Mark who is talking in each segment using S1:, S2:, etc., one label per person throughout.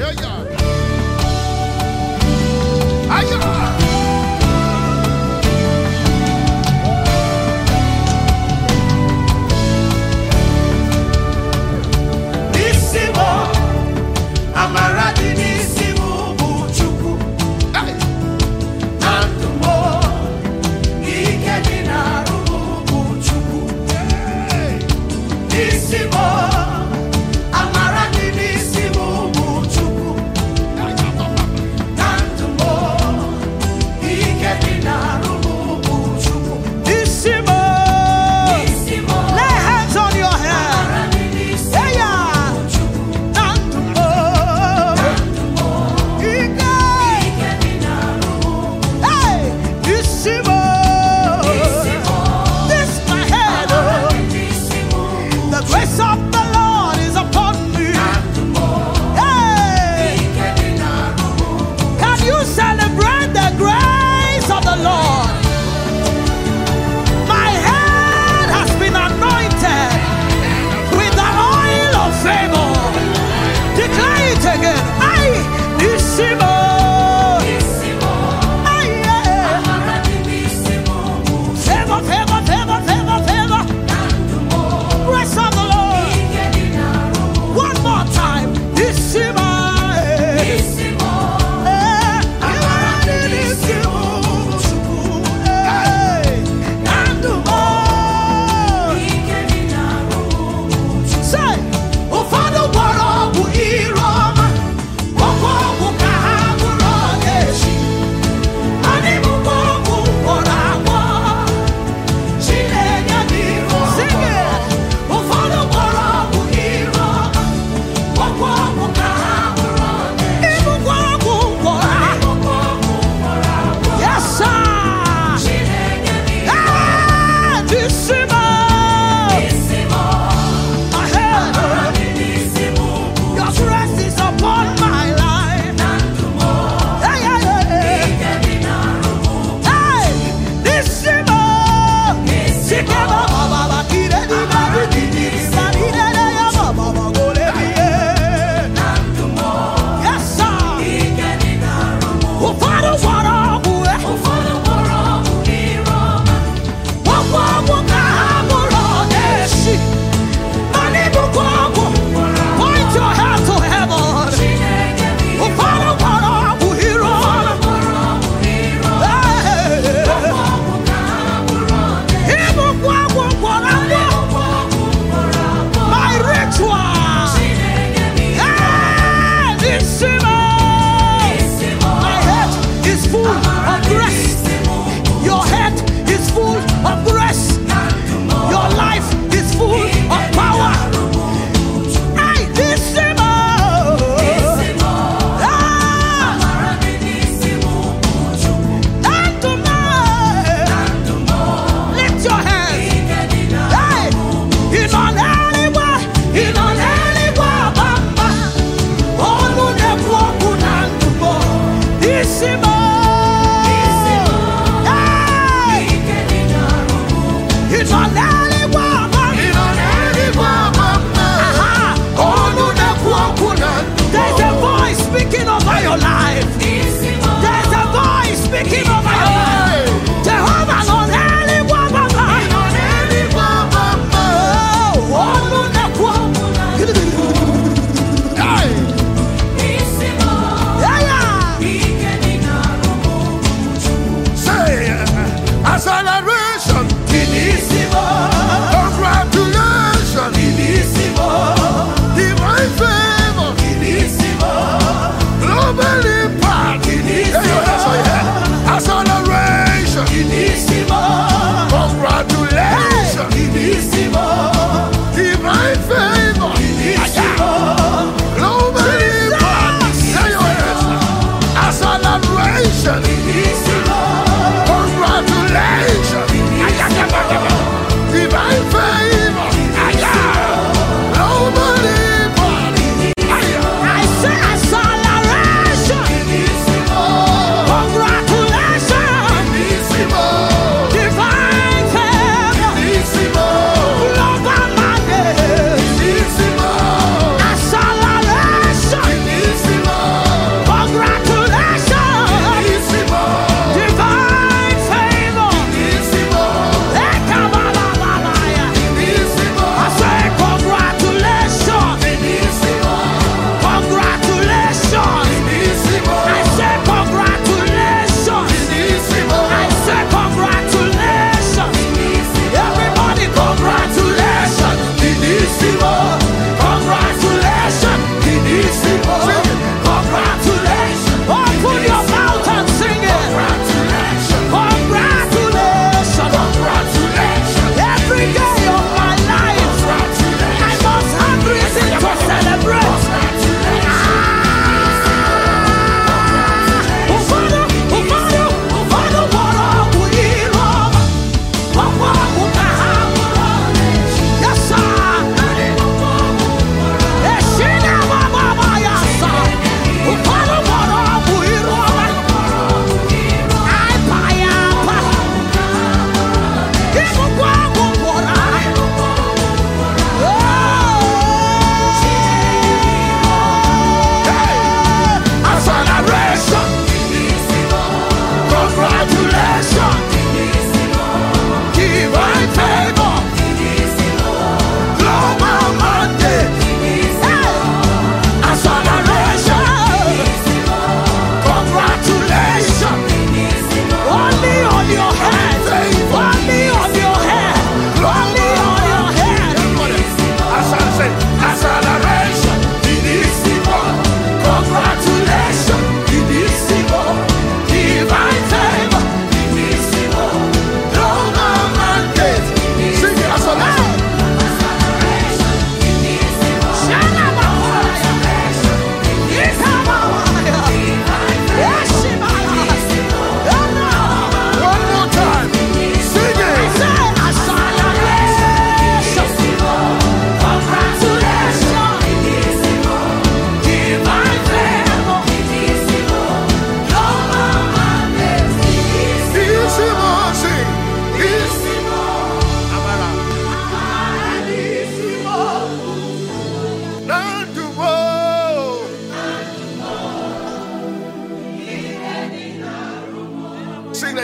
S1: Eya. Aya.
S2: N'isi m, amara dị n'isi m bụ Chukwu.
S1: Hey.
S2: Na ndụ m, ike dị n'arụ m bụ Chukwu. N'isi m, amara dị n'isi m bụ Chukwu.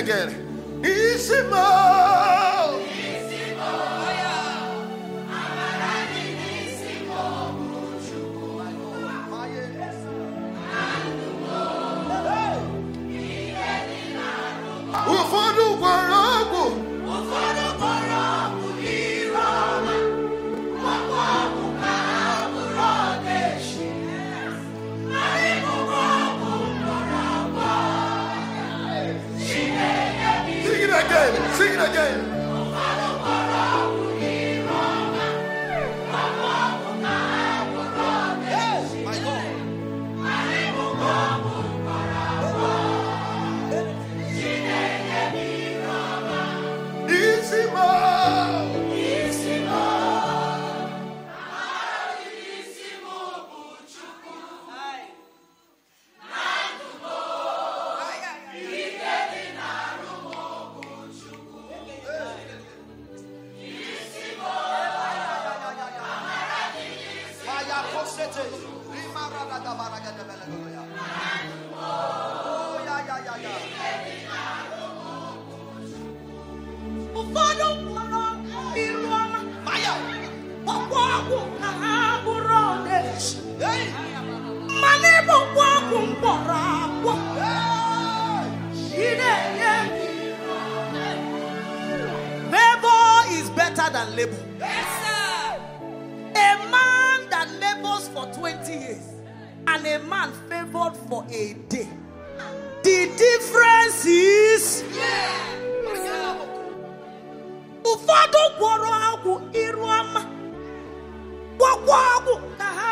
S1: again. Isimo. Ụfọdụ gwara ọgwụ
S2: Ụfọdụ kpọrọ ọgwụ ire ọma, ọgwụ ọgwụ ka ha bụrụ ọdaechi. Anyị bụkwa ọgwụ mkpọrọ agwọ. Chineke bi
S1: Sing it again. Sing it again.
S2: ụfọdụ kpọrọ ọgwụ ire ọma, ọgwụ ọgwụ ka ha bụrụ ọdaechi.
S1: My God.
S2: Anyị bụkwa ọgwụ mkpọrọ agwọ. Chineke bi ire ọma,
S1: Isimo.
S2: isi m. Isi m bụ Chukwu. ụfọdụ mkpọrọ iru ọma ọkwa ọgwụ ka ha bụrụ ọdaechi mmanụ ịbụkwa ọgwụ mkpọrọ agwọ ị na-enye
S3: Favor is better than labor.
S2: a
S3: A man that labors for 20 years and a man favored for a day. The difference is ụfọdụ gwọrọ ọgwụ iru ọma gwọkwa ọgwụ ka ha